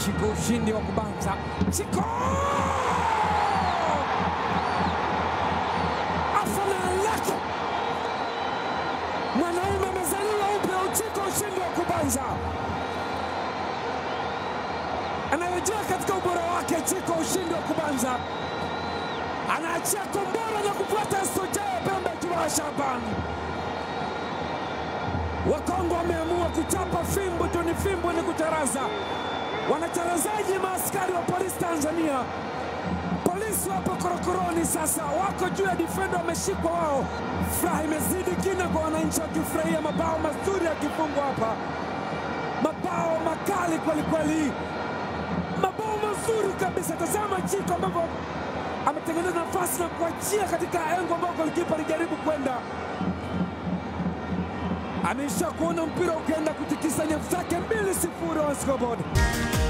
Chiko ushindi wa kubanza. Chiko afana lake mwanaume amezaliwa upya. Uchiko ushindi wa kubanza, anarejea katika ubora wake. Chiko ushindi wa kubanza, anaachia kombora na kufuata Sojaya Pembe Kibaha Shaban. Wakongo wameamua kuchapa fimbo, Joni fimbo ni kutaraza. Wanatarazaji maaskari wa polisi Tanzania. Polisi wapo korokoroni sasa, wako juu ya difenda, wameshikwa wao. Furaha imezidi kina kwa wananchi wakifurahia mabao mazuri yakifungwa hapa, mabao makali kwelikweli, mabao mazuri kabisa. Tazama Chiko ambavyo ametengeneza nafasi na kuachia katika engo ambao golikipa alijaribu kwenda ameisha kuona mpira ukienda kutikisa nyavu zake mbili sifuri on scoreboard.